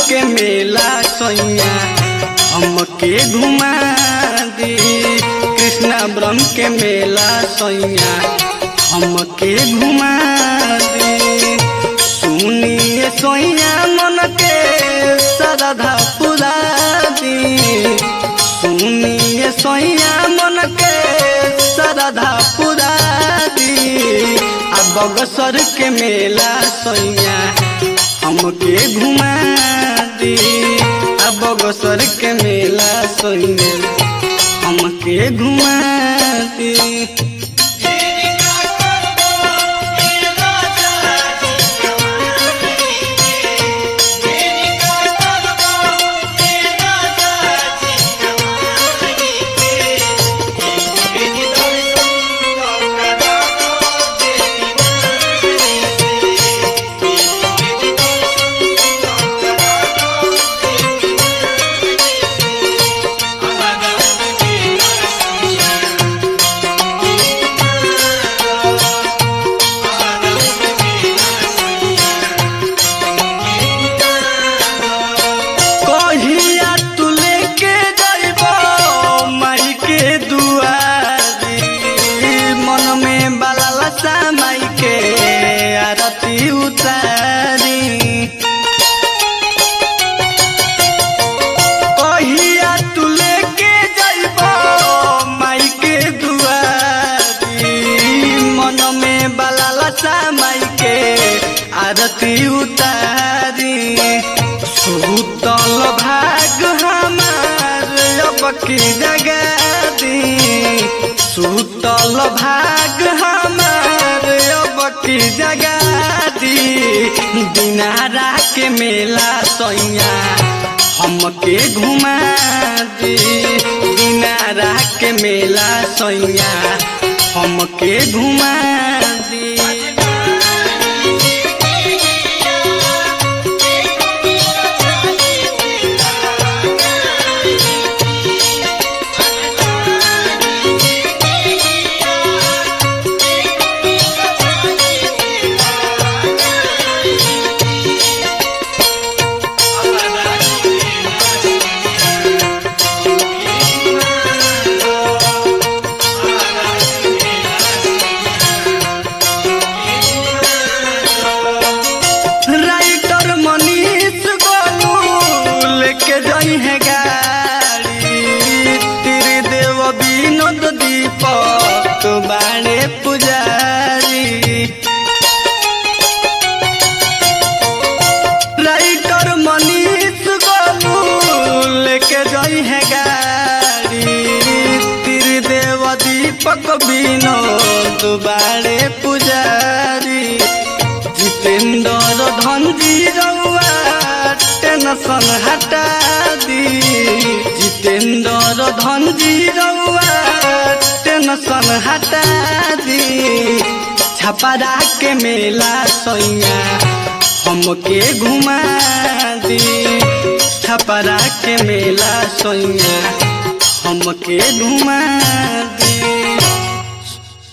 के मेला सैया हमके घुमा दी कृष्णा ब्रह्म के मेला सैया हमके घुमा दी सुनिए सोइया मन के सरधा पुरा दी सुनिए सोइया मन के सरधा पुरा दी आ बगसर के मेला सोइया हमके घुमा दी आ बगसर के मेला सोइया हमके घुमा दी कहिया तू लेके जाइबो माई के दुआरी मन में बाला माई के आरती उतारी कहिया तू लेके जाइबो माई के दुआरी मन में बाला माई के आरती उतारी सुतल भाग हमार अब की जगह दी सुतल भाग हमार अब की जगह दी दिनारा के मेला सैया हमके घुमा दी दिनारा के मेला सैया हमके घुमा दी राइटर मनीष गोलू लेके जाई है गाड़ी तेरे देव विनोद दीपक बाणे पुजारी राइटर मनीष गोलू लेके जाई है गाड़ी तेरे देव दीपक विनोद बाणे पुजारी जितेंद्र धनजी रउआ टेंशन हटा दी जितेंद्र धनजी रउआ टेंशन हटा दी छपरा के मेला सैया हमके घुमा दी छपरा के मेला सैया हमके घुमा दी